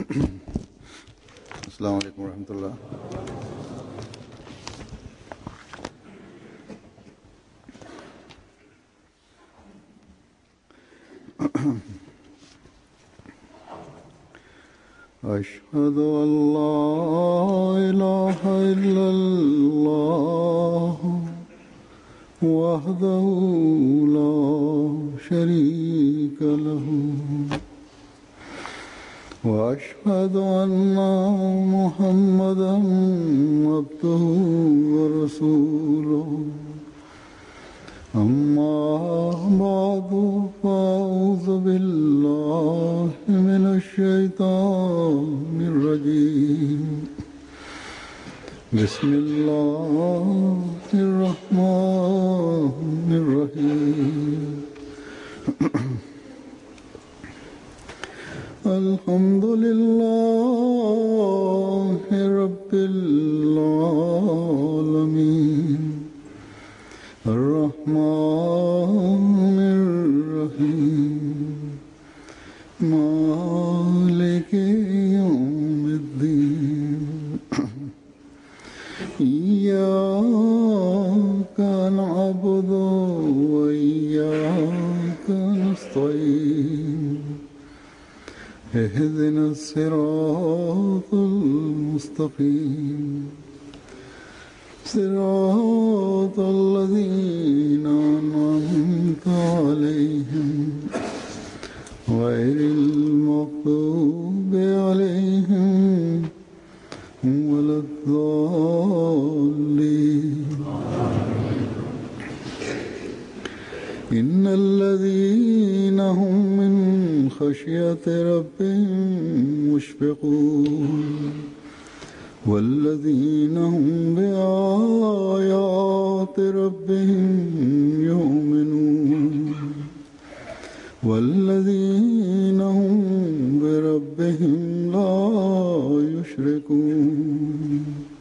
अस्सलाम वालेकुम रहमतुल्लाह أشهد أن لا إله إلا الله وحده لا شريك له وأشهد أن محمدا عبده ورسوله أما بعد فأعوذ بالله من الشيطان الرجيم بسم الله الرحمن الرحيم الحمد لله رب العالمين الرحمن الرحيم مالك يوم الدين إياك نعبد وإياك نستعين اهدنا الصراط المستقيم صراط الذين أنعمت عليهم غير المغضوب عليهم ولا الضالين إن الذين هم من خشية ربهم مشفقون والذين هم بآيات ربهم يؤمنون والذين هم بربهم لا يشركون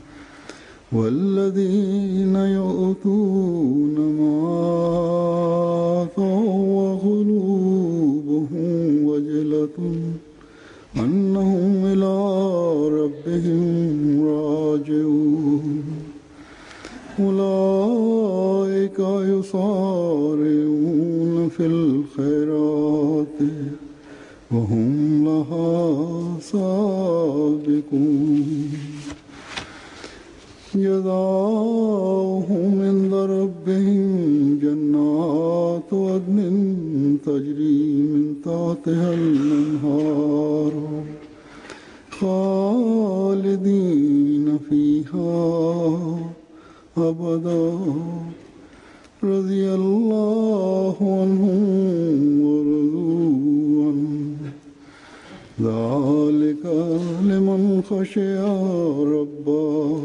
والذين يؤتون ما آتوا وقلوبهم وجلة أنهم إلى ربهم راجعون أولئك يصارعون في الخيرات وهم لها سابقون جزاؤهم عند ربهم جنات عدن تجري من تحتها الأنهار خالدين فيها أبدا رضي الله عنهم ورضوا عنه ذلك لمن خشي ربه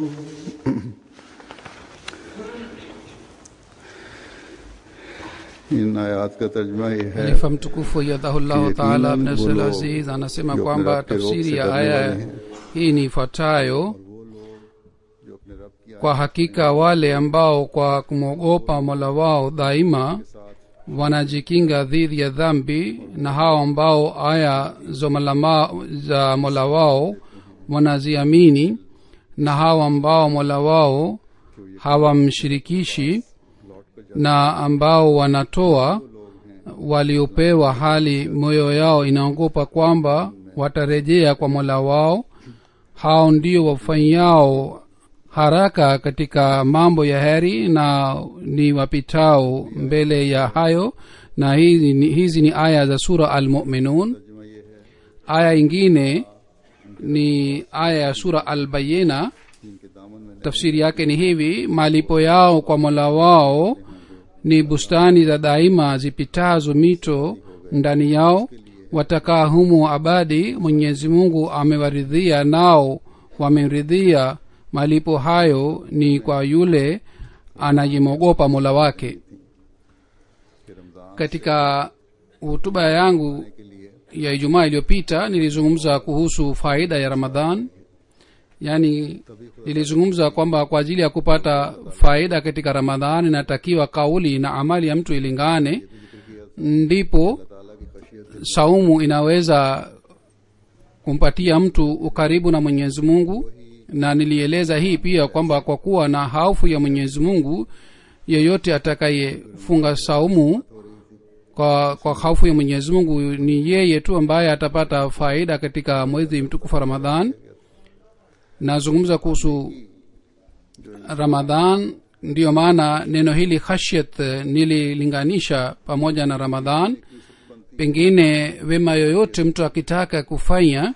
इन आयात का तर्जमा ये है Khalifa mtukufu yadhahullahu Ki taala yaqinan Abnasir वो Aziz anasema जो अपने kwamba रब के रोग tafsiri से ya डरने aya वाले हैं hii ni ifuatayo जो अपने रब की kwa hakika wale ambao kwa kumwogopa mola wao daima wanajikinga dhidi ya dhambi na hao ambao aya za malama za mola wao wanaziamini na hao ambao mola wao hawamshirikishi na ambao wanatoa waliopewa hali moyo yao inaogopa kwamba watarejea kwa mola wao hao ndio wafanyao haraka katika mambo ya heri na ni wapitao mbele ya hayo na hizi ni, hizi ni aya za sura almuminun aya ingine ni aya ya sura albayina इनके दामन में tafsiri yake ni hivi malipo yao kwa mola wao ni bustani za daima zipitazo mito ndani yao watakaa humu abadi mwenyezi mungu amewaridhia nao wameridhia malipo hayo ni kwa yule anayemwogopa mola wake कि Ramzan katika hutuba yangu के लिए ya ijumaa iliyopita nilizungumza kuhusu faida ya ramadhan yaani nilizungumza kwamba kwa ajili ya kupata faida katika ramadhani inatakiwa kauli na amali ya mtu ilingane ndipo ताला की खशियत saumu inaweza kumpatia mtu ukaribu na mwenyezi mungu na nilieleza hii pia kwamba kwa kuwa na haufu ya mwenyezi mungu yeyote atakayefunga saumu kwa kwa haufu ya mwenyezi mungu ni yeye tu ambaye atapata faida katika mwezi mtukufu wa ramadhan nazungumza kuhusu ramadhan ndiyo maana neno hili khashyat eh, nililinganisha pamoja na ramadhan pengine wema yoyote mtu akitaka kufanya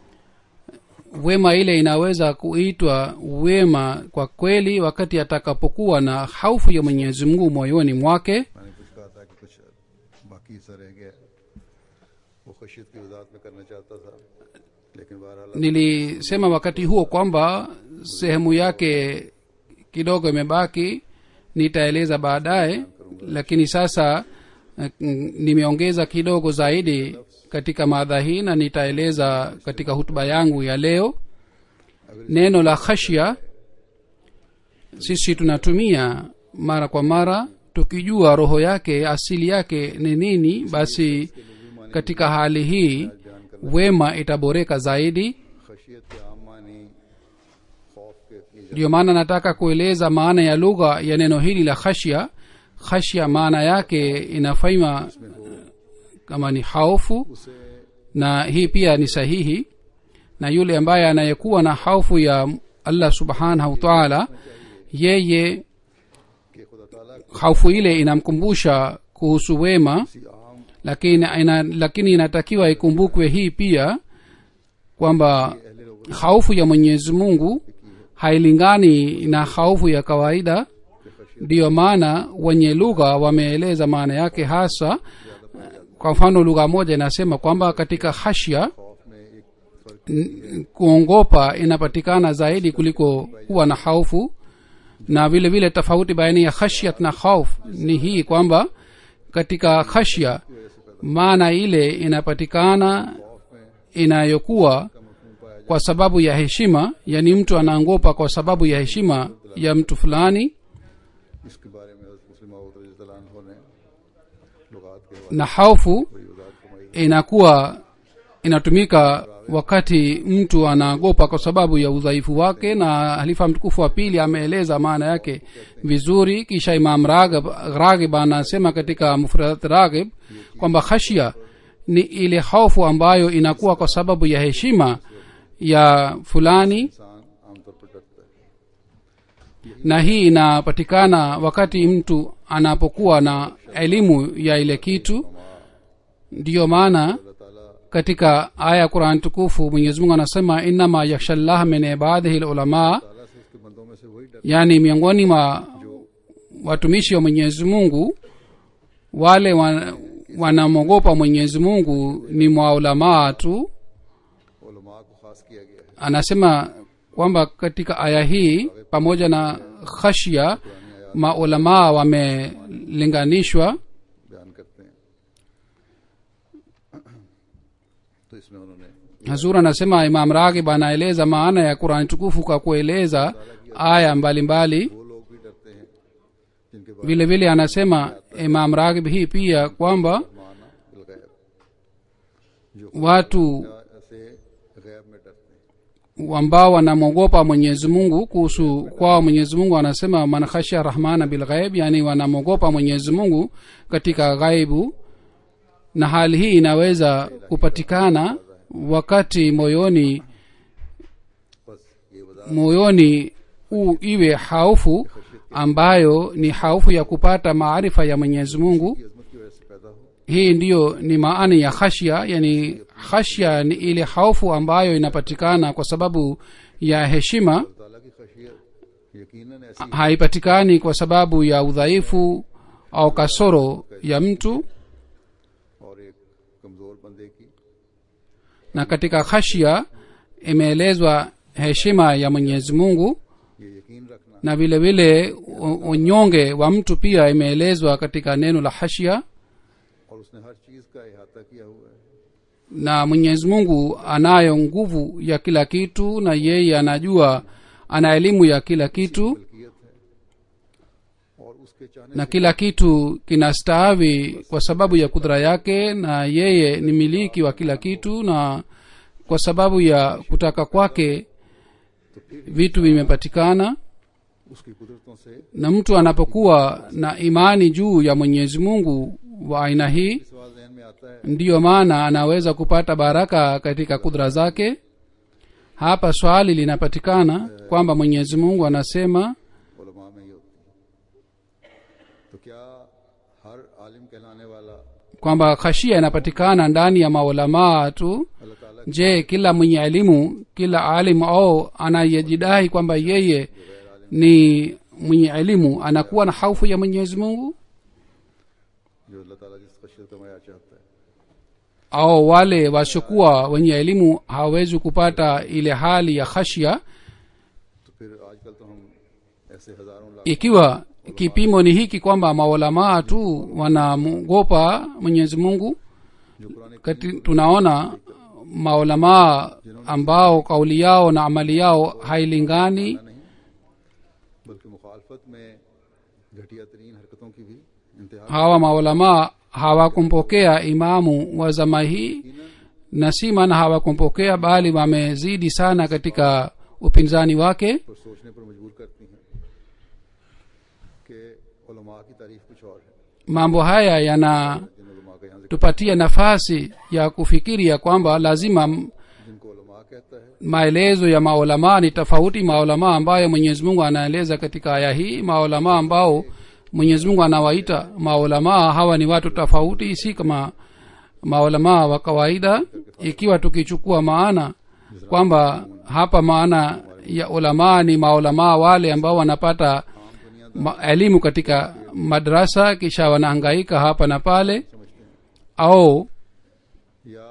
wema ile inaweza kuitwa wema kwa kweli wakati atakapokuwa na haufu ya mwenyezi mungu moyoni mwake मैंने कुछ कहा था कि कुछ बाकी हिस्सा रह गया वो खशियत की वजाहत में करना चाहता था लेकिन बहरहाल nilisema wakati huo kwamba sehemu yake kidogo imebaki nitaeleza baadaye lakini sasa eh, mm, nimeongeza kidogo zaidi katika madha hii na nitaeleza katika hutuba yangu ya leo neno la khashya sisi tunatumia mara kwa mara tukijua roho yake asili yake ni nini basi katika hali hii wema itaboreka zaidi खशियत के आम मानी खौफ के इतनी ndiyo maana nataka kueleza maana ya lugha ya neno hili la khashya khashya maana yake inafanywa kama ni haufu उसे na hii pia ni sahihi na yule ambaye anayekuwa na haufu ya allah subhanahu wataala yeye कि खुदा ताला haufu ile inamkumbusha kuhusu wema किसी आम lakini ina, lakini inatakiwa ikumbukwe hii pia kwamba अहले लोगों haufu ya mwenyezi mungu hailingani na haufu ya kawaida ndiyo maana wenye lugha wameeleza maana yake hasa kwa mfano lugha moja inasema kwamba katika hashya खौफ में एक फर्क n- kuongopa inapatikana zaidi kuliko kuwa na haufu na vile vile tofauti baina ya khashyat na khauf ni hii kwamba katika khashya maana ile inapatikana inayokuwa kwa sababu ya heshima yani mtu anaangopa kwa sababu ya heshima ya mtu fulani इसके बारे में हज़रत मुस्लिम मऊद ने लुगात के हवाले na haufu से वजाहत फरमाई inakuwa inatumika wakati mtu anaogopa kwa sababu ya udhaifu wake na halifa mtukufu wa pili ameeleza maana yake vizuri kisha imam ragib, ragib anasema katika mufradat ragib kwamba khashya ni ile hofu ambayo inakuwa kwa sababu ya heshima ya fulani इंसान आमतौर पर डरता है na hii inapatikana wakati mtu anapokuwa na elimu ya ile kitu ndiyo maana अल्लाह ताला katika aya ya quran tukufu mwenyezi mungu anasema innama yakhsha llah min ibadihi lulamaa ताला से उसके बंदों में से वही डर yaani miongoni mwa watumishi wa mwenyezi mungu wale wa- wanamwogopa mwenyezi mungu ni mwaulamaa tu उलमा को खास किया गया है anasema kwamba katika aya hii pamoja na khashya maulamaa wamelinganishwa बयान करते हैं तो इसमें उन्होंने hazur anasema imam ragib anaeleza maana ya qurani tukufu kwa kueleza aya mbalimbali mbali. वो लोग भी डरते हैं जिनके बारे vile vile anasema imam ragib hii pia kwamba में माना बिलगैब जो watu से गैब में डरते हैं ambao wanamwogopa mwenyezi mungu kuhusu kwao mwenyezi mungu anasema man khashya rahmana bilghaib yani wanamwogopa mwenyezi mungu katika ghaibu na hali hii inaweza kupatikana wakati moyoni बस ये वजह moyoni u iwe haufu ambayo ni haufu ya kupata maarifa ya mwenyezi mungu की अजमत की वजह से पैदा हो hii ndiyo ni maana ya khashya yani khashya ni ile haufu ambayo inapatikana kwa sababu ya heshima अल्लाह ताला की खशियत यकीनन ऐसी haipatikani kwa sababu ya udhaifu au kasoro ya mtu और एक कमजोर बंदे की na katika khashya imeelezwa heshima ya mwenyezi mungu ये यकीन रखना na vile vile u- unyonge wa mtu pia imeelezwa katika neno la hashya और उसने हर चीज का अहाता किया हुआ है na mwenyezi mungu anayo nguvu ya kila kitu na yeye anajua ana elimu ya kila kitu मलकियत है और उसके चाहने na kila kitu kinastaawi kwa sababu ya kudra yake na yeye ni miliki wa kila kitu na kwa sababu ya kutaka kwake तो फिर vitu vimepatikana उसकी कुदरतों से na mtu anapokuwa na imani juu ya mwenyezi mungu wa aina hii सवाल जहन में आता है ndiyo maana anaweza kupata baraka katika kudra zake hapa swali linapatikana kwamba mwenyezi mungu anasema उलमा में ये होती है तो क्या हर आलिम कहलाने वाला kwamba khashia inapatikana ndani ya maulamaa tu अल्लाह ताला je kila mwenye elimu kila alimu au anayejidai kwamba yeye ni mwenye elimu anakuwa na haufu ya mwenyezi mungu जो अल्लाह ताला जिस खशियत का मैार चाहता है au wale wasiokuwa wenye elimu hawawezi kupata ile hali ya khashya तो फिर आजकल तो हम ऐसे हजारों lakh ikiwa kipimo ni hiki kwamba maulamaa tu wanamwogopa mwenyezi mungu जो पुराने kati tunaona maulamaa ambao kauli yao na amali yao hailingani नहीं बल्कि मुखालफत में घटिया तरीन हरकतों की भी इंतहा hawa maulamaa hawakumpokea imamu wa zama hii na si maana hawakumpokea bali wamezidi sana katika upinzani wake पर सोचने पर मजबूर करती हैं कि उलमा की तारीफ कुछ और है mambo haya yanatupatia जिन उलमा का यहाँ जिक्र nafasi ya kufikiria kwamba lazima m- जिनको उलमा कहता है maelezo ya maulamaa ni tofauti maulamaa ambayo mwenyezi mungu anaeleza katika aya hii maulamaa ambao mwenyezi mungu anawaita maulamaa hawa ni watu tofauti si kama maulamaa wa kawaida ikiwa tukichukua maana kwamba hapa maana ya ulamaa ni maulamaa wale ambao wanapata ma, elimu katika madrasa kisha wanahangaika hapa na pale au या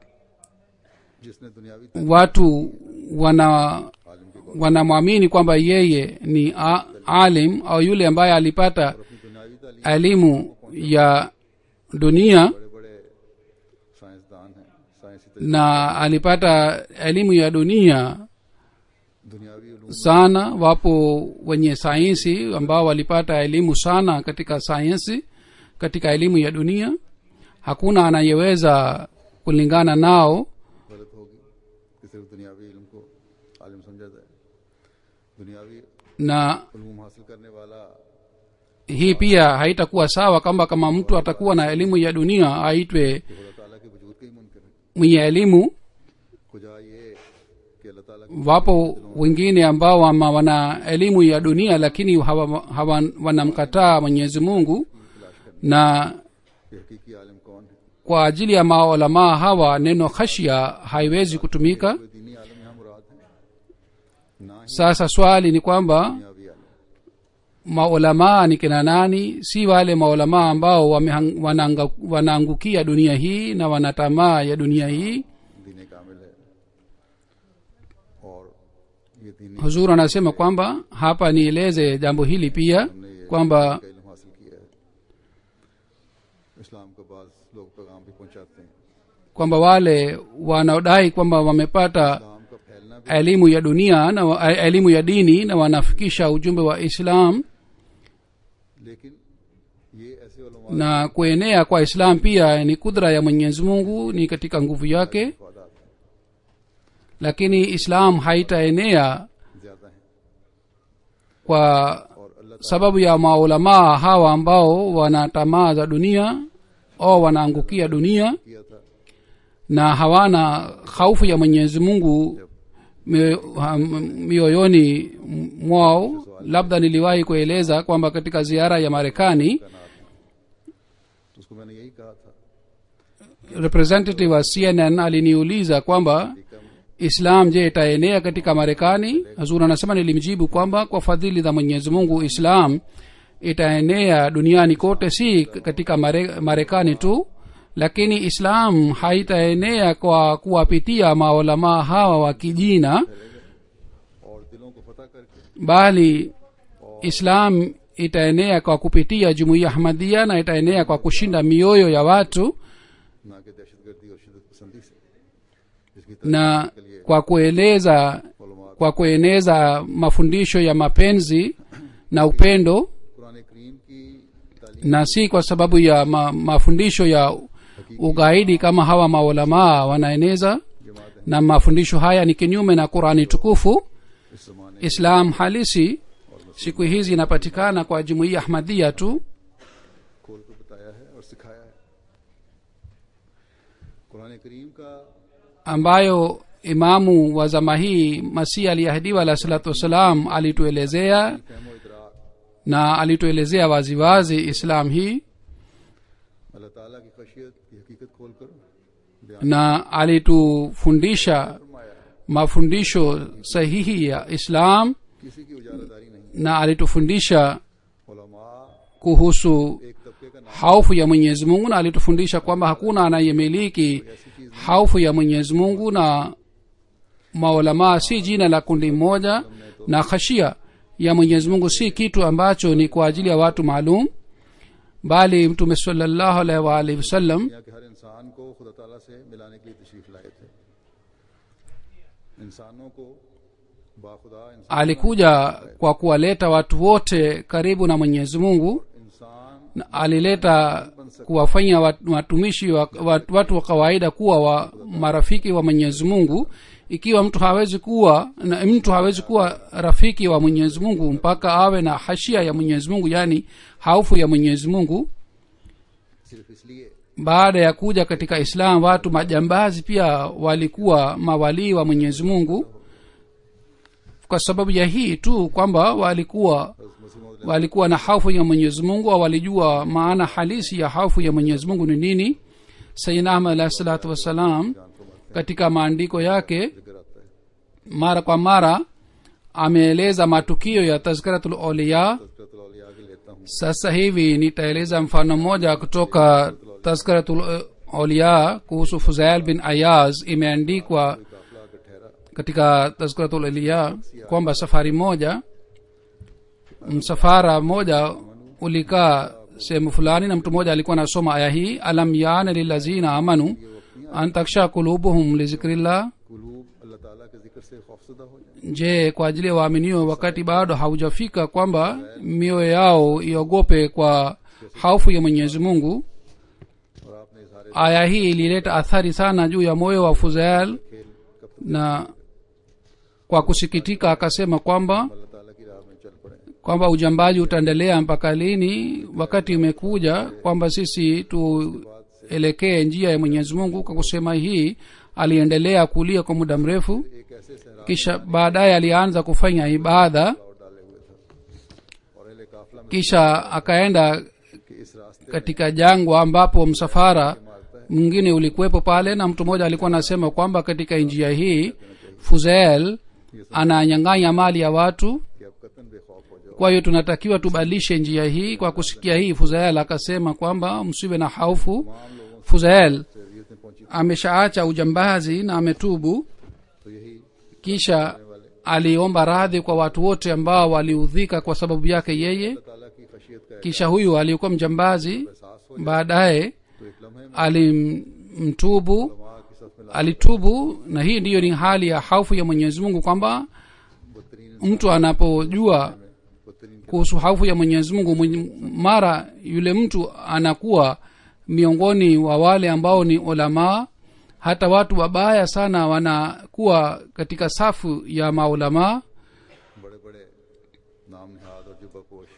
जिसने दुनियावी watu wana आलिम की wanamwamini kwamba yeye ni a, alim au yule ambaye alipata अपनी दुनियावी तालीम elimu ya dunia बड़े बड़े साइंसदान हैं साइंसी तरीके na alipata elimu ya dunia दुनियावी Uloom sana wapo wenye sayansi ambao walipata elimu sana katika sayansi katika elimu ya dunia hakuna anayeweza kulingana nao गलत होगी कि सिर्फ दुनियावी इल्म को आलिम समझा जाए दुनियावी na उलूम हासिल करने वाला hii pia haitakuwa sawa kwamba kama mtu atakuwa na elimu ya dunia aitwe कि खुदा ताला के वजूद का ही मुनकर है mwenye elimu खुदा ये कि अल्लाह ताला की wapo wengine ambao wama wana elimu ya dunia lakini hawa, hawa, wanamkataa mwenyezi mungu na कि हकीकी आलिम कौन है kwa ajili ya maulamaa hawa neno khashya haiwezi kutumika कोई दीनी आलम यहाँ मुराद है ना ही sasa swali ni kwamba दुनियावी आलम maulamaa ni kina nani si wale maulamaa ambao wamehang- wanaanga- wanaangukia dunia hii na wana tamaa ya dunia hii दीन कामिल है और ये दीनी huzuru anasema kwamba hapa nieleze jambo hili pia हमने ये kwamba का इल्म हासिल किया है इस्लाम का बाज लोग पैगाम भी पहुंचाते हैं kwamba wale wanaodai kwamba wamepata इस्लाम का फैलना भी elimu ya dunia na wa- elimu ya dini na wanafikisha ujumbe wa islam लेकिन ये ऐसे उलमा na kuenea kwa islam pia ni kudra ya mwenyezi mungu ni katika nguvu yake इफादात हैं, lakini islam haitaenea ज्यादा हैं kwa और अल्लाह sababu ya maulamaa hawa ambao wana tamaa za dunia au wanaangukia dunia ताला किया था na hawana khaufu ya mwenyezi mungu mioyo- ha- mioyoni mwao labda niliwahi kueleza kwamba katika ziara ya marekani का नाम तो उसको मैंने यही कहा था representative wa cnn aliniuliza kwamba islam je itaenea katika marekani hazur anasema nilimjibu kwamba kwa fadhili za mwenyezi mungu islam itaenea duniani kote si katika Mare- marekani tu lakini islam haitaenea kwa kuwapitia maulamaa hawa wa kijina और दिलों को फतह करके bali islam itaenea kwa kupitia jumuiya ahmadia na itaenea kwa kushinda mioyo ya watu ना कि दहशतगर्दी और शिदत पसंदी से जिसकी na kwa kueleza उलमा kwa kueneza mafundisho ya mapenzi na upendo Quran करीम की तालीम na si kwa sababu ya ma, mafundisho ya ugaidi kama hawa maulamaa wanaeneza जमात na mafundisho haya ni kinyume na qurani tukufu इस जमाने islam halisi siku hizi inapatikana kwa jumuiya ahmadhia tu खोल कर बताया है और सिखाया है कुरान करीम का ambayo imamu wa zama hii masihi aliahidiwa alah salatu wassalam alituelezea फहमो इदराक na alituelezea waziwazi islam hii अल्लाह ताला की खशियत की हकीकत खोल कर बयान na alitufundisha फरमाया mafundisho sahihi ya islam किसी की उजारादारी नहीं na alitufundisha उलमा kuhusu एक तबके का नाम haufu ya mwenyezi mungu na alitufundisha kwamba hakuna anayemiliki haufu ya mwenyezi mungu na maulamaa si jina la kundi moja na khashia ya mwenyezi mungu si kitu ambacho ni kwa ajili ya watu maalum bali mtume salallahu alaihi waalihi wasallam दुनिया के हर इंसान को खुदा ताला से मिलाने के लिए तशरीफ लाए थे इंसानों को बाखुदा इंसान alikuja kwa kuwaleta watu wote karibu na mwenyezi mungu इंसान na alileta kuwafanya wat- watumishi wa, wat, watu wa kawaida kuwa wa marafiki wa mwenyezi mungu ikiwa mtu hawezi kuwa na mtu hawezi kuwa rafiki wa mwenyezi mungu mpaka awe na hashia ya mwenyezi mungu yaani haufu ya mwenyezi mungu सिर्फ इसलिए baada ya kuja katika islam watu majambazi pia walikuwa mawalii wa mwenyezi mungu kwa sababu ya hii tu kwamba walikuwa हज़रत मसीह मौद walikuwa na hofu ya mwenyezi mungu au walijua maana halisi ya hofu ya mwenyezi mungu ni nini sayidina ahmad alahi salatu wassalam katika maandiko yake जिक्र आता है mara kwa mara ameeleza matukio ya tazkiratul auliya तज़किरतुल औलिया की लेता हूँ sasa hivi nitaeleza mfano mmoja kutoka tazkiratul auliya kuhusu fuzail bin ayaz imeandikwa काफिला का ठहरा katika tazkiratul auliya kwamba safari moja msafara mmoja ulikaa sehemu fulani na mtu mmoja alikuwa anasoma aya hii alam yana lilazina amanu an taksha kulubuhum lizikrillah कुलूब अल्लाह ताला के जिक्र से खौफसदा हो जाए je kwa ajili ya waaminio wakati bado haujafika kwamba mioyo yao iogope kwa haufu ya mwenyezi mungu और आपने इजहार aya hii ilileta athari sana juu ya moyo wa fuzael खेल का na kwa kusikitika akasema kwamba अल्लाह ताला की राह में चल पड़े kwamba ujambaji utaendelea mpaka lini wakati umekuja kwamba sisi tuelekee njia ya mwenyezi mungu kwa kusema hii aliendelea kulia kwa muda mrefu एक ऐसे सहरा kisha baadaye alianza kufanya ibada और डाले हुए था और अहले काफिला में kisha akaenda कि इस रास्ते katika jangwa ambapo msafara mwingine ulikuwepo pale na mtu mmoja alikuwa anasema kwamba katika njia hii fuzel ananyang'anya mali ya watu कि अब कतन बेखौफ हो जाओ kwa hiyo tunatakiwa tubadilishe njia hii kwa kusikia hii fuzael akasema kwamba msiwe na haufu fuzael शरीयत में पहुंची ameshaacha ujambazi na ametubu तो यही kisha aliomba radhi kwa watu wote ambao waliudhika kwa sababu yake yeye अल्लाह ताला की खशियत का kisha huyu aliyekuwa mjambazi एहसास हो baadaye तो एक लम्हे में alimtubu माँ की सफ में alitubu na hii ndiyo ni hali ya haufu ya mwenyezi mungu kwamba बदतरीन mtu anapojua बदतरीन kuhusu haufu ya mwenyezi mungu mwenye- mara yule mtu anakuwa miongoni wa wale ambao ni ulamaa hata watu wabaya sana wanakuwa katika safu ya maulamaa बड़े बड़े नाम निहाद और जुबा पोश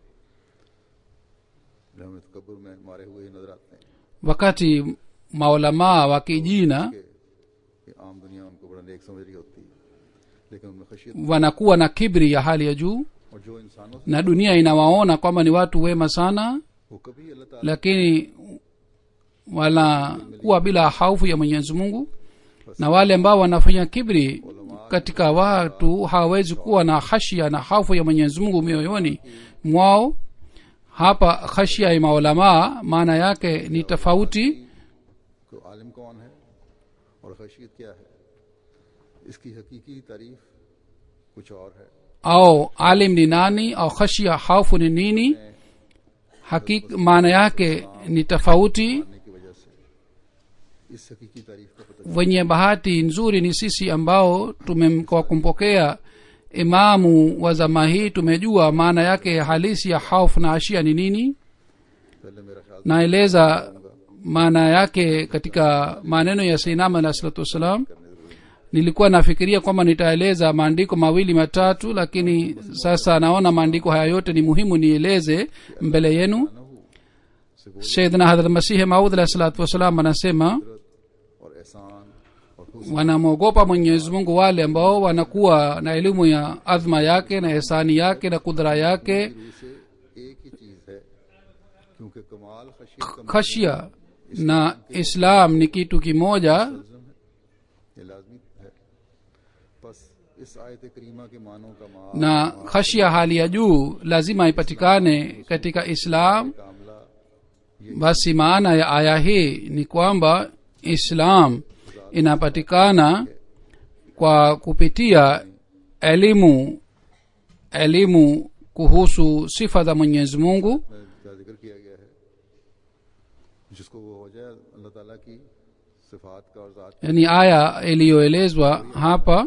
जो हमें तकबर में मारे हुए ही नजर आते हैं wakati maulamaa wa kijina कि कि आम दुनिया उनको बड़ा नेक समझ रही होती है लेकिन उनमें खशियत wanakuwa na kibri ya hali ya juu और जो इंसानों से na dunia inawaona kwamba ni watu wema sana वो कभी अल्लाह ताला lakini wanakuwa bila haufu ya mwenyezi mungu na wale ambao wanafanya kibri katika watu hawawezi kuwa na khashia na haufu ya mwenyezi mungu mioyoni mwao hapa khashia ya maulamaa maana yake ni tofauti को आलिम कौन है और खशियत क्या है इसकी हकीकी तारीफ कुछ और है au alim ni nani au khashia haufu ni nini hakik maana yake ni tofauti करने की वजह से इस हकीकी तारीफ का पता wenye bahati nzuri ni sisi ambao tume kwa kumpokea imamu wa zama hii tumejua maana yake halisi ya hauf na ashia ni nini पहले मेरा ख्याल naeleza maana yake katika maneno ya sainama alah salatu wassalam nilikuwa nafikiria kwamba nitaeleza maandiko mawili matatu lakini sasa naona maandiko haya yote ni muhimu nieleze mbele yenu ना हो से वो saidna hadrat masihi maud alahi salatu wassalam anasema और एहसान और खुश wanamwogopa mwenyezi mungu wale ambao wanakuwa na elimu ya adhma yake na ihsani yake na kudra yake रूह से एक ही चीज है क्योंकि कमाल खशियत का khashia na islam ni kitu kimoja मुलजम है ये लाजमी है बस इस आयत करीमा के मानों का मा na khashia hali ya juu lazima ipatikane katika islam कामला basi maana ya aya hii ni kwamba islam inapatikana kwa kupitia elimu elimu kuhusu sifa za mwenyezi mungu में का जिक्र किया गया है जिसको वो हो जाए अल्लाह ताला की सिफात का और ज़ात yani aya iliyoelezwa hapa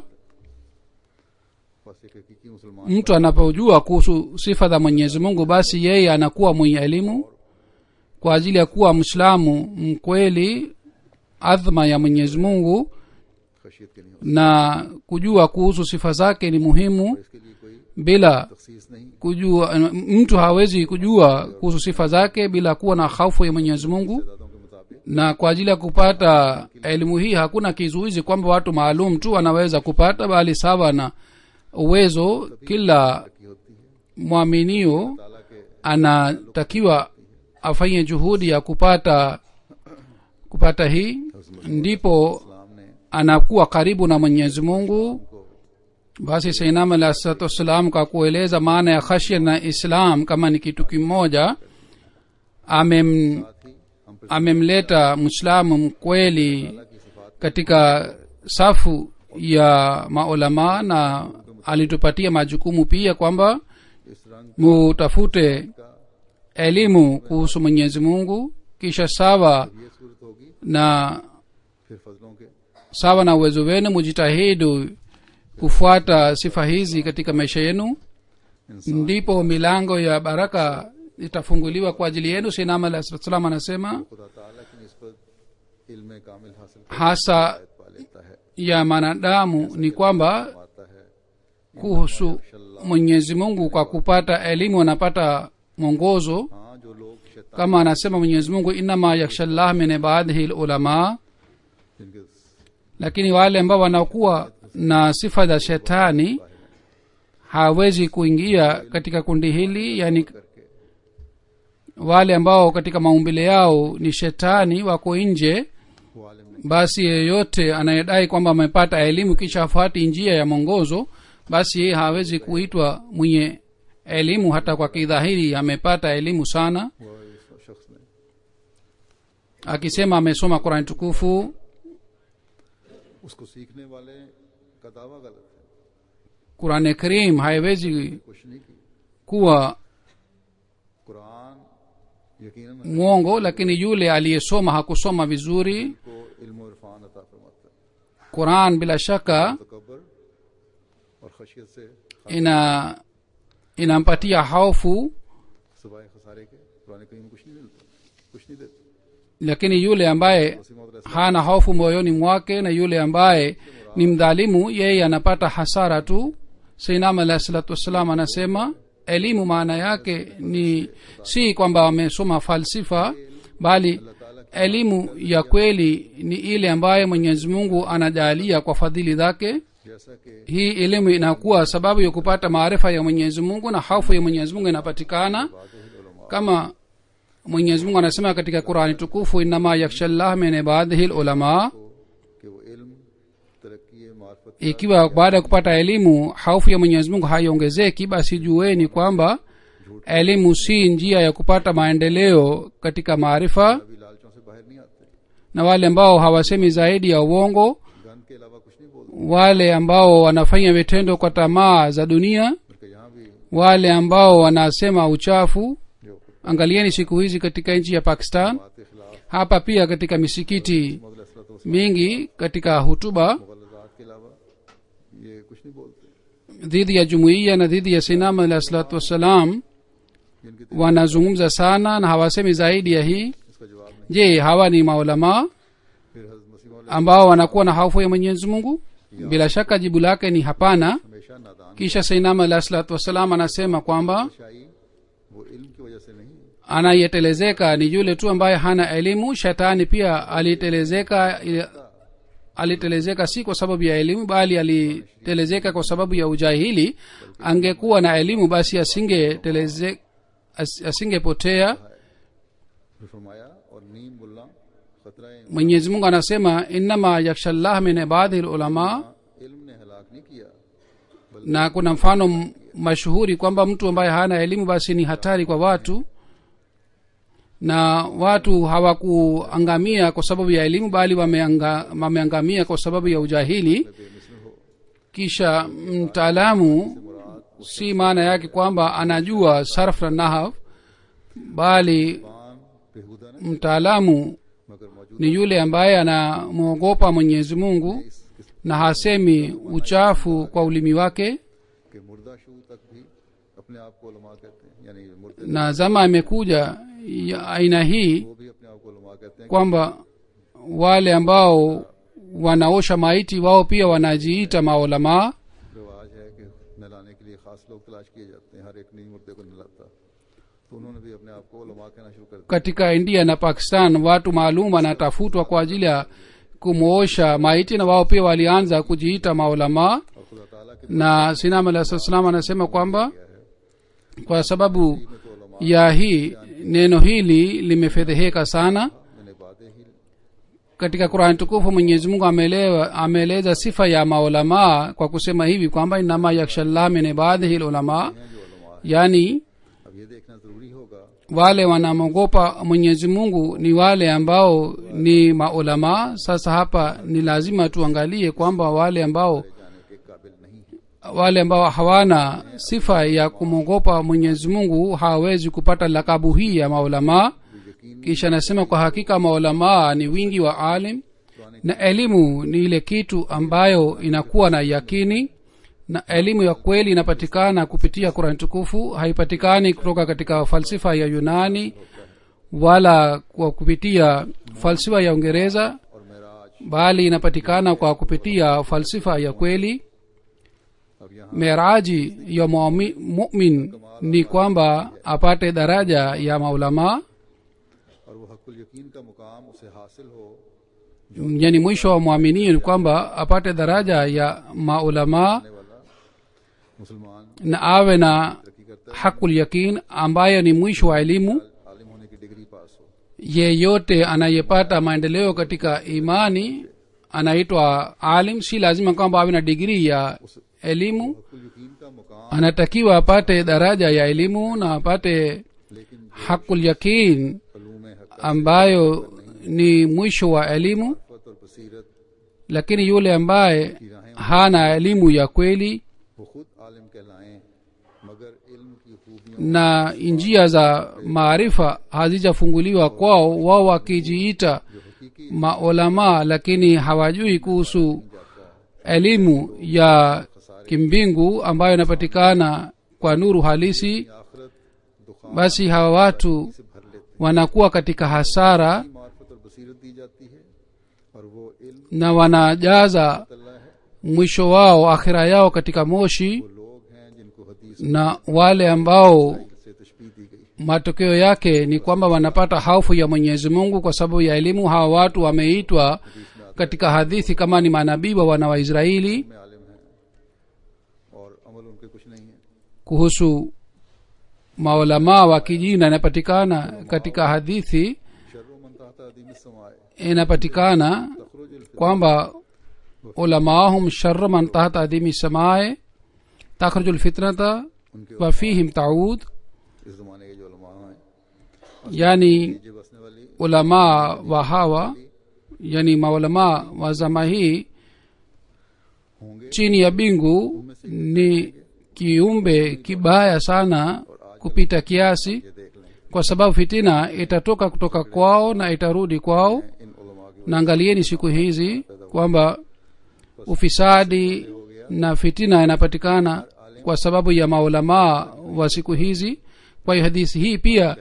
बस एक हकीकी मुसलमान mtu anapojua kuhusu sifa za mwenyezi mungu basi yeye anakuwa mwenye elimu kwa ajili ya kuwa mwislamu mkweli adhma ya mwenyezi mungu खशियत के नहीं हो na kujua kuhusu sifa zake ni muhimu इसके लिए कोई bila तखसीस नहीं kujua mtu hawezi kujua kuhusu sifa zake bila kuwa na hofu ya mwenyezi mungu दादों के मुताबिक na kwa ajili ya kupata elimu hii hakuna kizuizi kwamba watu maalum tu wanaweza kupata bali sawa na uwezo kila की होती है mwaminio ताला के anatakiwa afanye juhudi ya kupata kupata hii ndipo इस्लाम ने anakuwa karibu na mwenyezi mungu को basi sainam alah salatu wassalam kwa kueleza maana ya khashya na islam kama ni kitu kimoja amem साथ ही हम पर amemleta mwislamu mkweli की सिफात katika safu ya maulama na alitupatia majukumu pia kwamba इस रंग mutafute का elimu kuhusu mwenyezi mungu kisha sawa ये सूरत होगी na फिर फजलों के sawa na uwezo wenu mujitahidi kufuata sifa hizi katika maisha yenu इंसान ndipo milango ya baraka itafunguliwa kwa ajili yenu sinam alah salam anasema खुदा ताला की निस्बत इल्म कामिल हासिल कर hasa पा लेता है ya manadamu ni kwamba आता है kuhusu mwenyezi mungu kwa kupata elimu anapata mwongozo हाँ जो लोग शैतान kama anasema mwenyezi mungu innama yaksha llah min ibadihi lulama जिनके lakini wale ambao wanakuwa na sifa za shetani hawezi kuingia katika kundi hili yani करके wale ambao katika maumbile yao ni shetani wako nje वो आलिम नहीं basi yeyote anayedai kwamba amepata elimu kisha afuati njia ya mwongozo basi yeye hawezi kuitwa mwenye elimu hata kwa kidhahiri amepata elimu sana हुआ इस शख्स ने akisema amesoma qurani tukufu उसको सीखने वाले का दावा गलत है qurani karim haiwezi कुछ नहीं की kuwa कुरान यकीनन mwongo lakini yule aliyesoma hakusoma vizuri को इल्म और इरफान अता फरमाता है quran bila shaka तकबर और खशियत से ina inampatia hofu सिवाय खसारे के कुरान करीम में कुछ नहीं मिलता कुछ नहीं देता lakini yule ambaye वसीम और hana hofu moyoni mwake na yule ambaye ni mdhalimu yeye anapata hasara tu sainam alahi salatu wassalam anasema elimu maana yake ni si kwamba wamesoma falsifa bali elimu ya kweli ni ile ambayo mwenyezi mungu anajalia kwa fadhili zake जैसा कि hii elimu inakuwa sababu ya kupata maarifa ya mwenyezi mungu na hofu ya mwenyezi mungu inapatikana kama mwenyezi mungu anasema katika qurani tukufu innama yaksha llah min ibadihi lulama कि वो इल्म तरक्की मार्फत ikiwa baada ya kupata elimu hofu ya mwenyezi mungu haiongezeki basi jueni kwamba elimu si njia ya kupata maendeleo katika maarifa अभी लालचों से बाहर नहीं आते na wale ambao hawasemi zaidi ya uongo gun के अलावा कुछ नहीं बोलते wale ambao wanafanya vitendo kwa tamaa za dunia बल्कि यहाँ भी wale ambao wanasema uchafu जो angalieni siku hizi katika nchi ya pakistan बात के खिलाफ hapa pia katika misikiti मदलसलत mingi katika hutuba मुगलजात के अलावा ये कुछ नहीं बोलते dhidi ya jumuiya na dhidi ya sinama alah salatu wassalam जिनके wanazungumza sana na hawasemi zaidi ya hii इसका जवाब नहीं je hawa ni maulamaa फिर हजरत मसीह मौला ambao wanakuwa na hofu ya mwenyezi mungu bila shaka jibu lake ni hapana हमेशा नादान kisha sainam alah salatu wassalam anasema kwamba शाही वो इल्म की वजह से नहीं anayetelezeka ni yule tu ambaye hana elimu shetani pia alitelezeka alitelezeka si kwa sababu ya elimu bali alitelezeka kwa sababu ya ujahili angekuwa na elimu basi asingeteleze as- asingepotea फिर फरमाया और नीम मुल्ला खतरा mwenyezi mungu anasema innama yakshallah min ibadihi lulama इल्म ने हलाक नहीं किया na kuna mfano m- mashuhuri kwamba mtu ambaye hana elimu basi ni hatari kwa watu na watu hawakuangamia kwa sababu ya elimu bali wameanga, wameangamia kwa sababu ya ujahili बेमिसल हो kisha mtaalamu si maana yake kwamba anajua sarf na nahaf bali पान बेहुदा नहीं mtaalamu मगर मौजूद ni yule ambaye anamwogopa mwenyezi mungu na hasemi uchafu kwa ulimi wake के मुर्दा शू तक भी अपने आप को उलमा कहते हैं यानी मुर्दे na zama imekuja ya aina hii वो भी अपने आप को उलमा कहते हैं kwamba wale ambao wanaosha maiti wao pia wanajiita maulamaa रिवाज है कि नहलाने के लिए खास लोग तलाश किए जाते हैं हर एक नहीं मुर्दे को नहलाता तो उन्होंने भी अपने आप को उलमा कहना शुरू कर दिया katika india na pakistan watu maalum wanatafutwa kwa ajili ya kumwosha maiti na wao pia walianza kujiita maulamaa और खुदा ताला के na sinam alah salam anasema kwamba kwa sababu में तो उलमा ya hii neno hili limefedheheka sana मैंने बातें ही katika qurani tukufu mwenyezi mungu ameelewa- ameeleza sifa ya maulamaa kwa kusema hivi kwamba inama yakshallah min ibadihi lulamaa हैं जो उलमा yaani अब ये देखना जरूरी होगा wale wanamwogopa mwenyezi mungu ni wale ambao ni maulamaa sasa hapa ni lazima tuangalie kwamba wale ambao जाने के काबिल नहीं है wale ambao hawana sifa ya kumwogopa mwenyezi mungu hawawezi kupata lakabu hii ya maulamaa kisha anasema kwa hakika maulamaa ni wingi wa alim na elimu ni ile kitu ambayo inakuwa na yakini na elimu ya kweli inapatikana kupitia kurani tukufu haipatikani kutoka katika falsifa ya yunani wala kwa kupitia falsifa ya uingereza और Meraj bali inapatikana kwa kupitia falsifa ya kweli अब यहाँ meraji ya muami- mumin ni kwamba apate daraja ya maulamaa और वो हकुल यकीन का मुकाम उसे हासिल हो yani mwisho wa mwaminio ni kwamba apate daraja ya maulamaa आने वाला मुसलमान na awe na तरक्की करता hakul yakin ambayo ni mwisho wa elimu है आलिम होने की डिग्री पास हो yeyote anayepata maendeleo katika imani anaitwa alim si lazima kwamba awe na digrii ya elimu हकुल यकीन का मुकाम anatakiwa apate daraja ya elimu na apate लेकिन hakul yakin कलूम हक ambayo ni mwisho wa elimu और बसीरत lakini yule ambaye की राहें hana elimu ya kweli वो खुद आलिम कहलाएं मगर इल्म की खूबियों na njia za maarifa hazijafunguliwa kwao wao wakijiita जो हकीकी maulamaa lakini hawajui kuhusu elimu ya kimbingu ambayo inapatikana kwa nuru halisi आखिरत दुखान basi hawa watu से भर लेते wanakuwa katika hasara हैं मार्फत और बसीरत दी जाती है और वो इल्म na wanajaza तल्ला है mwisho wao akhira yao katika moshi वो लोग हैं जिनको हदीस na wale ambao से तशबीह दी गई matokeo yake ni kwamba wanapata haufu ya mwenyezi mungu kwa sababu ya elimu hawa watu wameitwa katika hadithi kama ni manabii wa wana wa israeli में आलिम हैं और अमल उनके कुछ नहीं है kuhusu maulamaa wa kijina inapatikana katika hadithi शर्र मन ताहता अदीम समाए inapatikana तखरुज अल kwamba ulamaahum sharru man tahta adimi samae takhruju lfitnata उनके wa fihim taud इस जमाने के जो उलमा हैं yani ये बसने वाली ulamaa wa hawa yani maulamaa wa zama hii होंगे chini ya bingu ni kiumbe kibaya sana kupita kiasi ये देख लें kwa sababu fitina itatoka kutoka kwao na itarudi kwao इन उलमा की na angalieni siku hizi kwamba ufisadi na fitina inapatikana kwa sababu ya maulamaa wa siku hizi kwa hiyo hadithi hii pia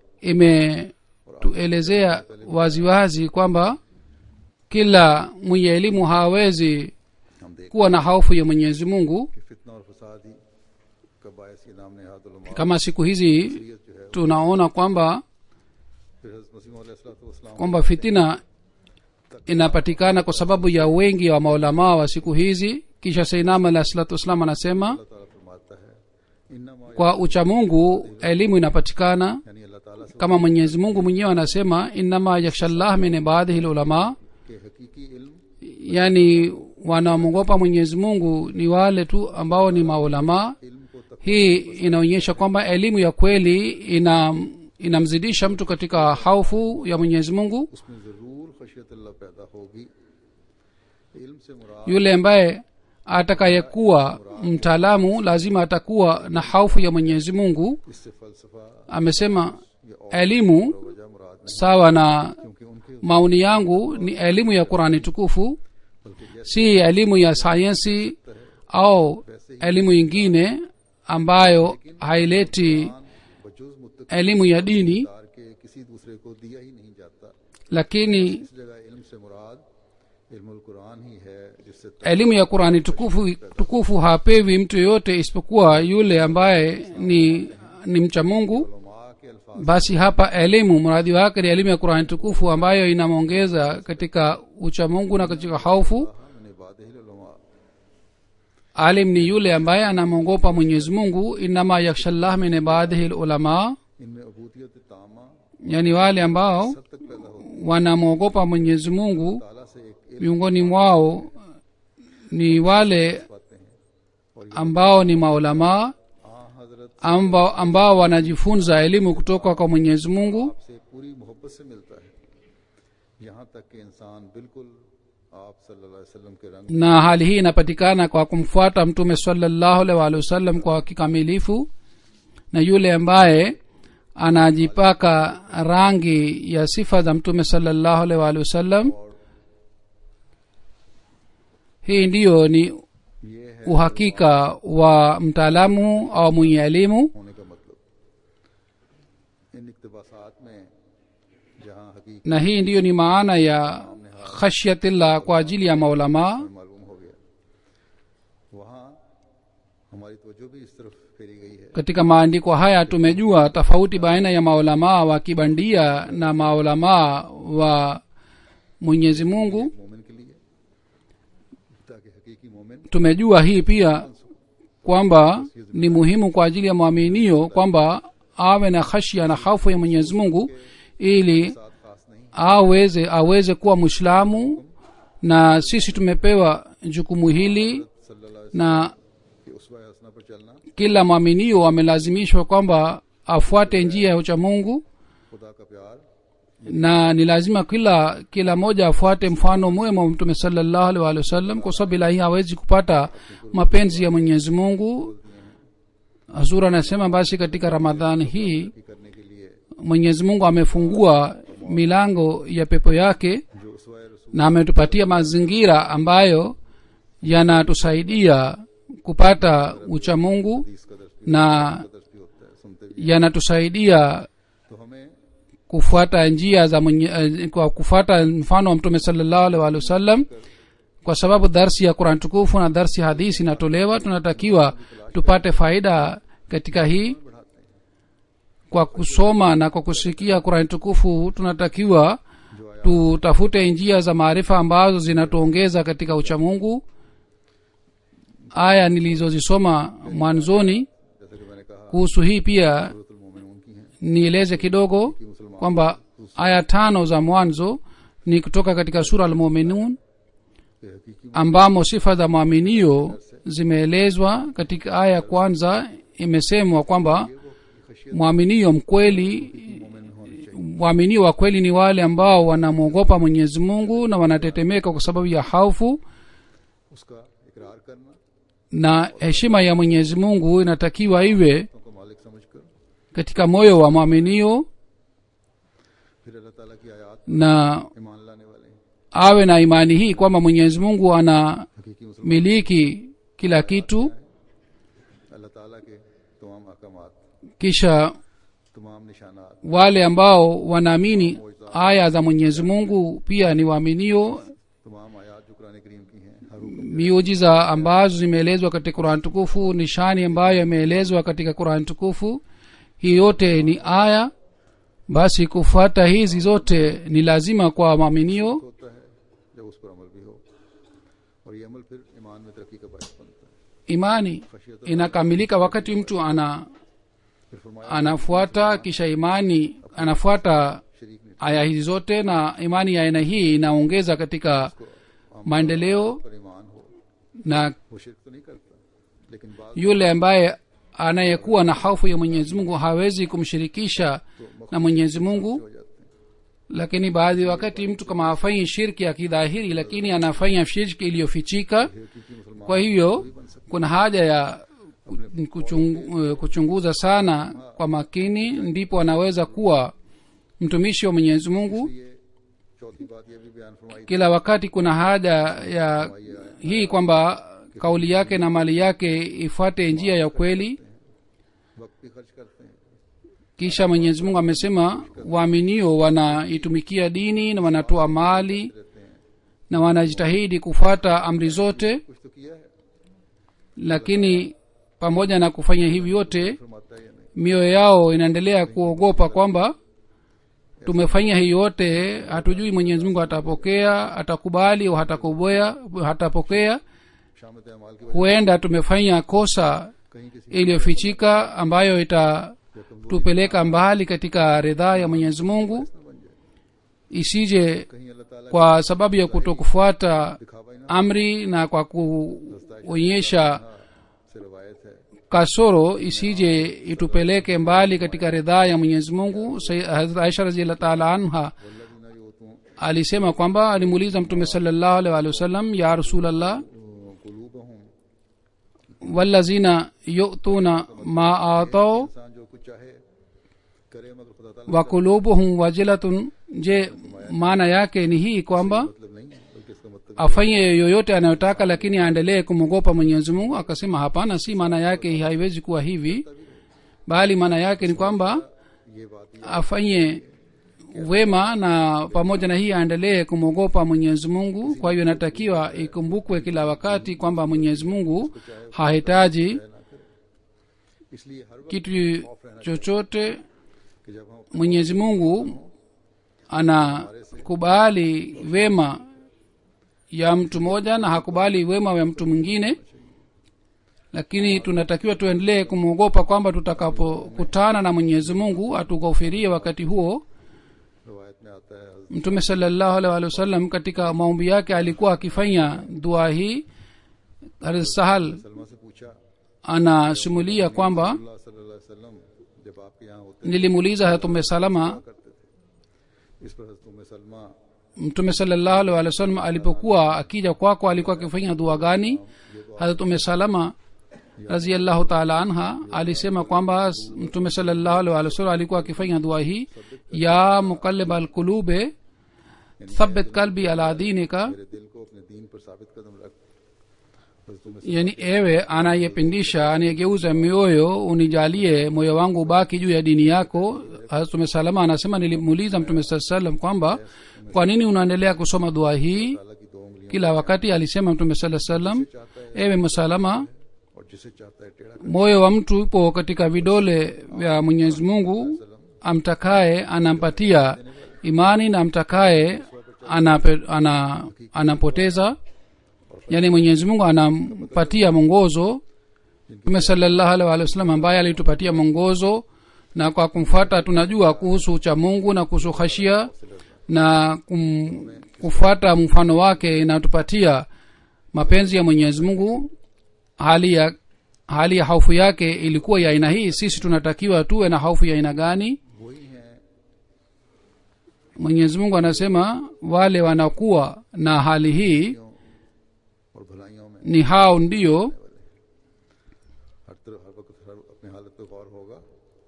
imetuelezea waziwazi kwamba kila mwenye elimu hawezi हम kuwa na hofu ya mwenyezi mungu कि फितना और फसाद ही का बायस ये नाम नेहाद उलमा kama siku hizi शरीयत जो है tunaona kwamba फिर हज़रत मसीह अलैहिस्सलाम kwamba fitina inapatikana kwa sababu ya wengi wa maulamaa wa siku hizi kisha seinam alah salatu wassalam anasema अल्लाह ताला फरमाता है इन्नमा kwa uchamungu elimu inapatikana यानी अल्लाह ताला से kama mwenyezi mungu mwenyewe anasema innama yakshallah min ibadihi lulama के हकीकी इल्म yani wanaomwogopa mwenyezi mungu ni wale tu ambao ni maulamaa इल्म को तक hii inaonyesha kwamba elimu ya kweli ina inamzidisha mtu katika haufu ya mwenyezi mungu उसमें जरूर खशियत अल्लाह पैदा होगी इल्म से मुराद yule ambaye atakayekuwa mtaalamu lazima atakuwa na haufu ya mwenyezi mungu इससे फलसफा amesema या और elimu वजह मुराद नहीं sawa na क्योंकि उनके maoni yangu ni elimu ya qurani tukufu बल्कि जैसे si elimu ya sayensi au elimu ingine ambayo haileti बजुज मुत्तक elimu ya dini के किसी दूसरे को दिया ही नहीं जाता lakini इस जगह इल्म से मुराद इल्मुल कुरान ही है जिससे elimu ya qurani tukufu, tukufu hapewi mtu yoyote isipokuwa yule ambaye ni ni mcha mungu तलमा के अल्फाज basi hapa elimu mradi wake ni elimu ya qurani tukufu ambayo inamwongeza katika uchamungu na katika haufu मैंने इबादहिलुलमा alim ni yule ambaye anamwogopa mwenyezi mungu inama yakshallah min ibadihi lulama इनमें अबूदियत तामा yani wale ambao तक पैदा होती wanamwogopa mwenyezi mungu ताला से एक इल्म miongoni mwao ni wale पाते हैं और ये ambao ni maulamaa आ हजरत ambao, ambao wanajifunza elimu kutoka kwa mwenyezi mungu से पूरी मोहब्बत से मिलता है यहाँ तक कि इंसान बिल्कुल आप सल्लल्लाहु अलैहि वसल्लम के रंग na hali hii inapatikana kwa kumfuata mtume salallahu alaihi waalihi wasallam kwa kikamilifu na yule ambaye anajipaka rangi ya sifa za mtume salallahu alaihi waalihi wasallam hii ndiyo ni ये है uhakika wa mtaalamu au mwenye elimu होने का मतलब इन इकतबासात में जहाँ हकीकत na hii ndiyo ni maana ya khashyatillah kwa ajili ya maulamaa में मालूम हो गया वहाँ हमारी तवज्जो भी इस तरफ फेरी गई है katika maandiko haya tumejua tofauti baina ya maulamaa wa kibandia na maulamaa wa mwenyezi mungu मोमिन के लिए ताकि हकीकी मोमिन tumejua hii pia kwamba ni muhimu kwa ajili ya mwaminio kwamba awe na khashya na hofu ya mwenyezi mungu ili साथ खास नहीं aweze aweze kuwa mwislamu na sisi tumepewa jukumu hili सल्लल्लाहु अलैहि na वसल्लम की उसवा हसना पर चलना kila mwaminio amelazimishwa kwamba afuate njia ya uchamungu खुदा का प्यार na ni lazima kila kila moja afuate mfano mwema wa mtume salallahu alaihi waalihi wasallam kwa sababu bila hii hawezi kupata mapenzi ya mwenyezi mungu hazur anasema basi katika ramadhani hii की करने के लिए mwenyezi mungu amefungua milango ya pepo yake जो उसवा रसूल na ametupatia mazingira ambayo yanatusaidia kupata uchamungu इस कदर भी na कदर भी होता है सुनते भी yanatusaidia तो हमें kufuata njia za mwenye, eh, kwa kufuata mfano wa mtume salallahu alaihi waalihi wasallam kwa sababu darsi ya quran tukufu na darsi ya hadisi inatolewa tunatakiwa tupate faida katika hii kwa kusoma na kwa kusikia qurani tukufu tunatakiwa tutafute njia za maarifa ambazo zinatuongeza katika uchamungu aya nilizozisoma mwanzoni जैसे कि मैंने कहा kuhusu hii pia सूरतुल मोमिनून की हैं nieleze kidogo कि मुसलमान kwamba aya tano za mwanzo ni kutoka katika sura almuminun के हकीकी ambamo sifa za mwaminio zimeelezwa katika aya ya kwanza imesemwa kwamba mwaminio mkweli मोमिन होने चाहिए waaminio wa kweli ni wale ambao wanamwogopa mwenyezi mungu na wanatetemeka kwa sababu ya haufu उसका इकरार करना na heshima ya mwenyezi mungu inatakiwa iwe तो को मालिक समझकर katika moyo wa mwaminio फिर अल्लाह ताला की आयत na ईमान लाने वाले हैं awe na imani hii kwamba mwenyezi mungu anamiliki हकीकी मुसलमान kila kitu अल्लाह ताला के तमाम अहकामात kisha तमाम निशानात wale ambao wanaamini aya za mwenyezi mungu pia ni waaminio तमाम आयात जो कुरान करीम की हैं हर miujiza ambazo zimeelezwa katika qurani tukufu nishani ambayo imeelezwa katika qurani tukufu hii yote ni aya basi kufuata hizi zote ni lazima kwa maaminio होता है जब उस पर अमल भी हो और ये अमल फिर ईमान में तरक्की का बायस बनता है imani inakamilika wakati mtu ana फिर फरमाया anafuata kisha imani anafuata शरीक ने aya hizi zote na imani ya aina hii inaongeza katika maendeleo पर ईमान हो na वो शिरक तो नहीं करता लेकिन बाद yule ambaye anayekuwa na hofu ya mwenyezi mungu hawezi kumshirikisha na mwenyezi mungu हो जाते हैं lakini baadhi ya wakati mtu kama hafanyi shirki ya kidhahiri lakini anafanya shirki iliyofichika क्योंकि मुसलमान kwa hivyo kuna haja ya kuchungu, kuchunguza sana kwa makini ndipo anaweza kuwa mtumishi wa mwenyezi mungu ये चौथी बात ये भी बयान फरमाई kila wakati kuna haja ya hii kwamba kauli yake na mali yake ifuate njia ya kweli वक्त भी खर्च करते हैं kisha mwenyezi mungu amesema waaminio wanaitumikia dini na wanatoa mali रहते हैं na wanajitahidi kufuata amri zote कुछ तो किया है lakini pamoja na kufanya hivi yote फरमाता है या नहीं mioyo yao inaendelea kuogopa kwamba tumefanya hii yote hatujui mwenyezi mungu atapokea atakubali au hatakubwea hatapokea शामत अमाल की वजह huenda tumefanya kosa से कहीं किसी iliyofichika ambayo itatupeleka mbali katika ridhaa ya mwenyezi mungu न बन जाए isije कहीं अल्लाह ताला kwa sababu ya kutokufuata दिखावा ही ना amri na kwa kuonyesha से रवायत है kasoro isije itupeleke mbali katika ridhaa ya mwenyezi mungu Say- Hazrat aisha raziallah taala anha वल्लदीना युतून alisema kwamba alimuuliza mtume salallahu alaihi waalihi wasallam ya rasulllah कुलूबहुम wallazina yutuna ma atau इंसान जो कुछ चाहे करे मगर खुदा ताला wa kulubuhum wajilatun je maana yake ni hii kwamba मतलब नहीं है बल्कि इसका मतलब afanye yoyote anayotaka lakini aendelee kumwogopa mwenyezi mungu akasema hapana si maana yake hii haiwezi kuwa hivi bali maana yake ni kwamba ये बात ही afanye wema na pamoja na hii aendelee kumwogopa mwenyezi mungu kwa hiyo inatakiwa ikumbukwe kila wakati kwamba mwenyezi mungu hahitaji ना करे इसलिए हर वक्त kitu chochote कि जब हम mwenyezi mungu anakubali wema ya mtu mmoja na hakubali wema wa mtu mwingine lakini tunatakiwa tuendelee kumwogopa kwamba tutakapokutana na mwenyezi mungu atughofirie wakati huo रवायत में आता है हज़रत mtume salallahu alaihi wa sallam katika maombi yake alikuwa akifanya dua hii Hazrat sahal Salma से पूछा anasimulia kwamba अल्लाह सल्लल्लाहु अलैहि वसल्लम जब आपके यहाँ होते nilimuuliza hatume salama करते थे इस पर हज़रत उम्मे Salma mtume salallahu alaihi wa sallam alipokuwa akija kwako alikuwa akifanya dua gani harat ume salama raziallahu taala anha alisema kwamba mtume salallahu alaihi wa sallam alikuwa akifanya dua hii ya muqallib alqulube thabit kalbi ala dinika मेरे दिल को अपने दीन पर साबित कदम रख हज़रत उम्मे yani ewe anayepindisha anayegeuza mioyo unijalie moyo wangu ubaki juu ya dini yako mtume salama anasema nilimuuliza mtume saa salam kwamba kwa nini unaendelea kusoma dua hii ताला की दो उंगलियां kila wakati alisema mtume saa salam ewe msalama और जिसे चाहता है टेढ़ा moyo wa mtu upo katika vidole vya mwenyezi mungu amtakaye anampatia imani na amtakaye anape, ana, anapoteza yaani mwenyezi mungu anampatia mwongozo mtume salallahu alaihi wa sallam ambaye alitupatia mwongozo na kwa kumfuata tunajua kuhusu cha mungu na kuhusu khashia na kum, kufuata mfano wake inatupatia mapenzi ya mwenyezi mungu hali ya hali ya hofu yake ilikuwa ya aina hii sisi tunatakiwa tuwe na hofu ya aina gani वही हैं mwenyezi mungu anasema wale wanakuwa na hali hii और भलाइयों में ni hao ndio हर तरह हर वक्त हर अपनी हालत पे गौर होगा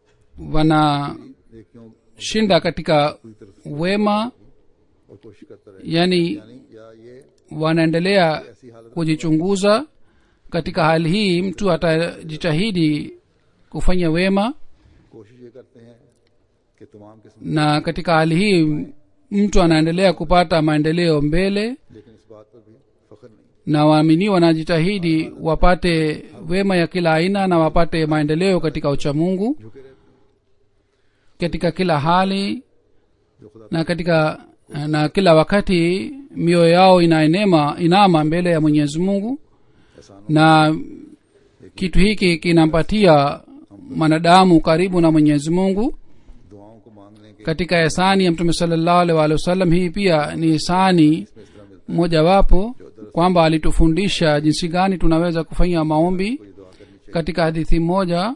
wanashinda नेकियों katika पूरी तरह से wema और कोशिश करता रहे yani यानी या ये wanaendelea ऐसी हालत kujichunguza katika hali hii mtu atajitahidi kufanya wema कोशिश ये करते हैं कि तमाम किस्म na katika hali hii mtu anaendelea kupata maendeleo mbele लेकिन इस बात पर भी फख्र नहीं na waamini wanajitahidi wapate wema ya kila aina na wapate maendeleo katika uchamungu झुके रहते हैं katika kila hali जो खुदा na katika na kila wakati mioyo yao inaenema inama mbele ya mwenyezi mungu एहसान na kitu hiki kinampatia mwanadamu karibu na mwenyezi mungu दुआओं को मांगने के katika ihsani ya mtume salllahu alih walih wasallam hii pia ni ihsani इसमें इस तरह मिलता mojawapo kwamba alitufundisha jinsi gani tunaweza kufanya maombi है कोई दुआ करनी चाहिए katika hadithi moja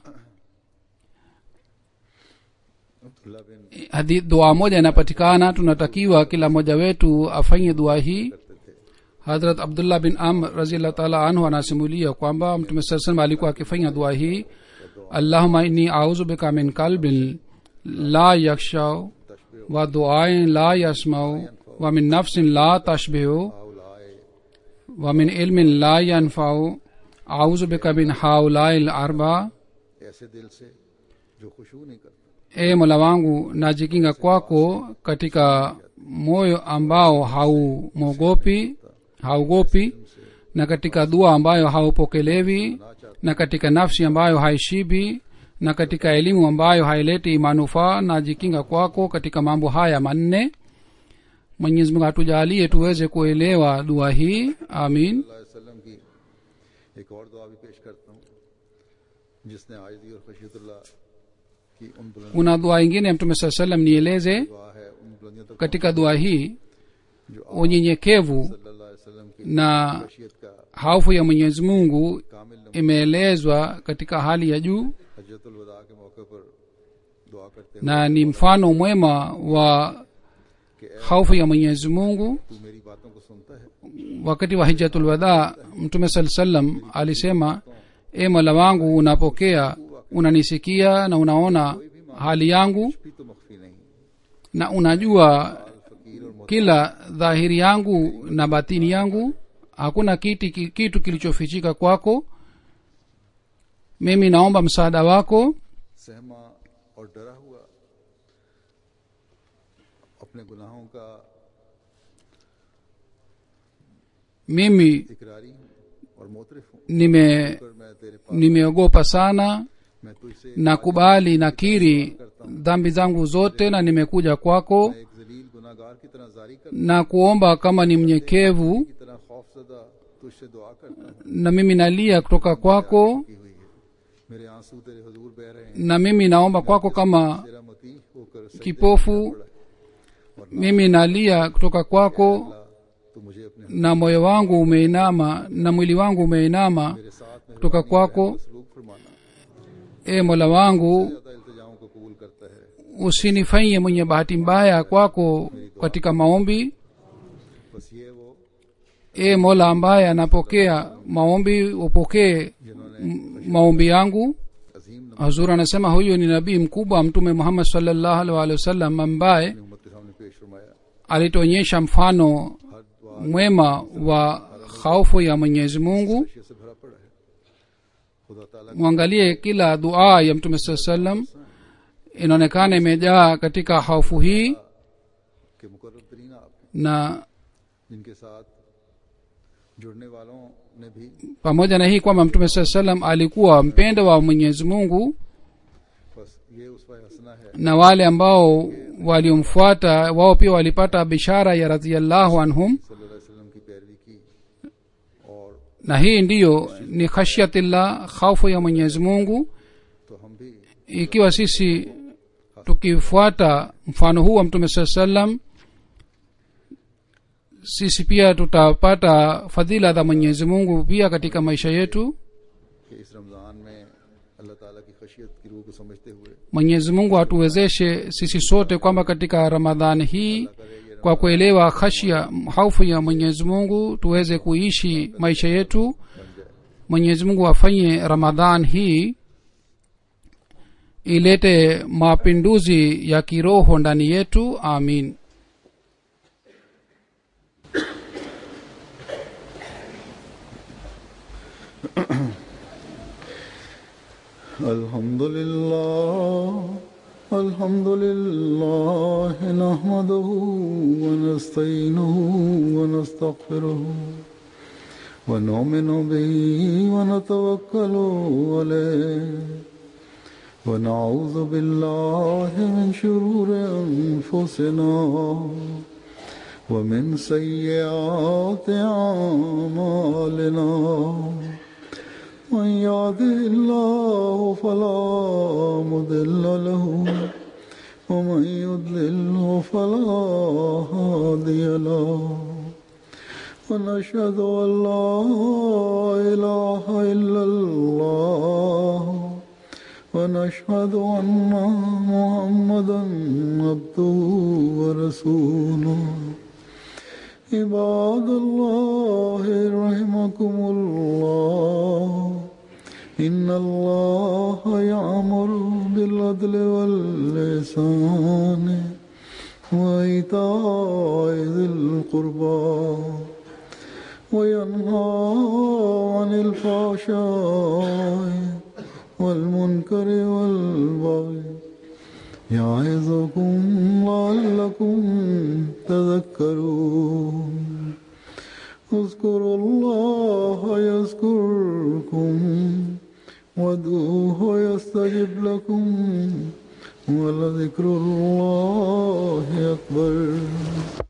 अब्दुल्ला बिन hadi, dua moja inapatikana tunatakiwa kila mmoja wetu afanye dua hii करते थे hadrat abdullah bin amr raziallahu taala anhu anasimulia kwamba mtume saa salam alikuwa akifanya dua hii allahuma inni auzu bika min kalbin la yakshau wa duain la yasmau wa min nafsin la tashbihu हाउलाए wa min ilmin la yanfau auzu bika min haulai larba ऐसे दिल से जो खुशबू नहीं करता e mola wangu najikinga kwako katika moyo ambao haumwogopi haugopi na katika dua ambayo haupokelewi na katika nafsi ambayo haishibi na katika elimu ambayo haileti manufaa najikinga kwako katika mambo haya manne mwenyezi mungu hatujalie tuweze kuelewa dua hii amin अल्लाह वसल्लम की एक और दुआ भी पेश करता हूँ जिसने आयदी और खशीतुल्लाह की उन बुलंद kuna dua ingine ya mtume saa salam nieleze दुआ है उन बुलंदियों तक katika dua hii जो unyenyekevu सल्लल्लाहु अलैहि वसल्लम की na खशियत का haufu ya mwenyezi mungu कामिल नमूना imeelezwa katika hali ya juu हजरतुल वदा के मौके पर दुआ करते हैं na ni mfano mwema wa कि ए haufu ya mwenyezi mungu तू मेरी बातों को सुनता है wakati wa hijatulwadha mtume saa salam alisema e mola wangu unapokea unanisikia na unaona hali yangu भी तो मख्फी नहीं na unajua फकीर और मोहताज kila dhahiri yangu na batini yangu hakuna kiti, ki- kitu kilichofichika kwako mimi naomba msaada wako सहमा और डरा हुआ अपने गुनाहों का mimi इकरारी हूँ और मोतरफ हूँ nime पर मैं तेरे पास nimeogopa sana मैं तुझसे nakubali nakiri dhambi zangu zote na nimekuja kwako मैं एक जलील गुनाहगार की तरह जारी कर na kuomba kama ni mnyekevu की तरह खौफजदा तुझसे दुआ करता हूँ na mimi nalia kutoka kwako की हुई है मेरे आंसू तेरे हजूर बह रहे हैं na mimi naomba kwako kama तेरा मती होकर सजदे kipofu mimi nalia kutoka kwako अल्लाह, तू मुझे अपने na moyo wangu umeinama na mwili wangu umeinama मेरे साथ में kutoka kwako सलूक फरमाना e mola wangu ज्यादा इल्तिजाओं को कबूल करता है usinifanyie mwenye bahati mbaya kwako katika maombi बस ये वो e mola ambaye anapokea maombi upokee m- maombi yangu अजीम नमूने hazur anasema huyu ni nabii mkubwa mtume muhammad salllahu alaihi waalihi wasallam ambaye उम्मत के सामने पेश फरमाया alituonyesha mfano हर दुआ mwema wa khaufu ya mwenyezi mungu खशियत से भरा पड़ा है खुदा ताला mwangalie kila dua ya mtume saa salam inaonekana imejaa katika haufu hii के मुकर्रब तरीन आप na जिनके साथ जुड़ने वालों ने भी pamoja na hii kwamba mtume saa salam alikuwa mpendo wa mwenyezi mungu बस ये उसवा हसना है na wale ambao waliomfuata wao pia walipata bishara ya radhiallahu anhum सल्लल्लाहु अलैहि वसल्लम की पैरवी की और na hii ndiyo ni khashyatillah khaufu ya mwenyezi mungu तो हम भी ikiwa sisi tukifuata mfano huu wa mtume saa salam sisi pia tutapata fadhila za mwenyezi mungu pia katika maisha yetu कि इस रमज़ान में अल्लाह ताला की खशियत की रूह को समझते हुए mwenyezi mungu atuwezeshe sisi sote kwamba katika ramadhani hii kwa kuelewa khashya haufu ya mwenyezi mungu tuweze kuishi maisha yetu mwenyezi mungu afanye ramadhan hii ilete mapinduzi ya kiroho ndani yetu amin الحمد لله الحمد لله نحمده ونستعينه ونستغفره ونؤمن به ونتوكل عليه ونعوذ بالله من شرور أنفسنا ومن سيئات أعمالنا من يهده الله فلا مضل له ومن يضلله فلا هادي له ونشهد أن لا إله إلا الله ونشهد أن محمدا عبده ورسوله عباد الله رحمكم الله إن الله يأمر بالعدل واللسان وإيتاء ذي القربى وينهى عن الفحشاء والمنكر والبغي يعظكم لعلكم تذكرون اذكروا الله يذكركم وادعوه يستجب لكم ولذكر الله أكبر